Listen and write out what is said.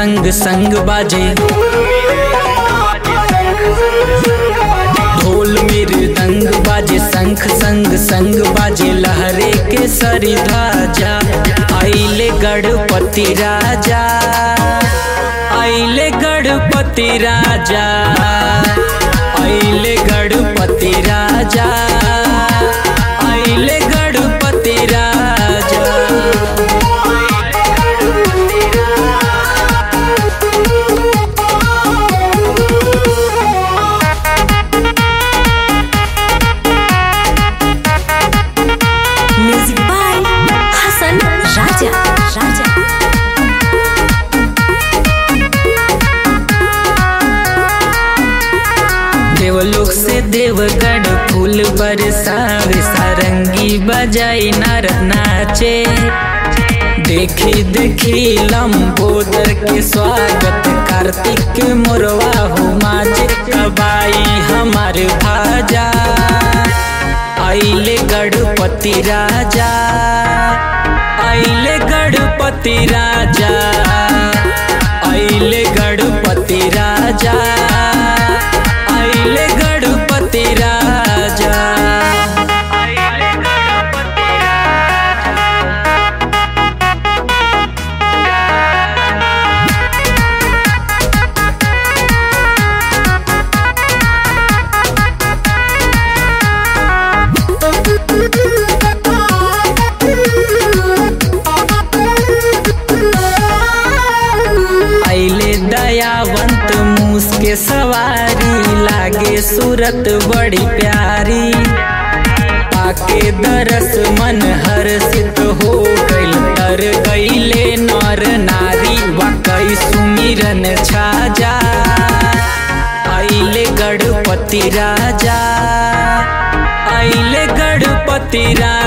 संग संग बाजे ढोल मृदंग बाजे शंख संग संग बाजे लहरे के सरी ध्वजा आइले गणपति राजा आइले गणपति राजा आइले गणपति राजा आइले गणपति राजा Music by Hasan Raja. Raja. देवलोक से देवगढ़ फूल बरसावे सारंगी बजाई नर नाचे देखी देखी लंबोदर के स्वागत कार्तिक के मोरवा हो माजे कबाई हमार भाजा आइले गणपति राजा आइले गणपति राजा आइले गणपति राजा आइले गणपति राजा आइले गणपति आइले दयावंत मूस के सवारी लागे सूरत बड़ी प्यारी पाके दरस मन हर्षित हो गइल तर गइले नर नारी वाकई सुमिरन छाजा आइले गणपति राजा आइले गणपति राजा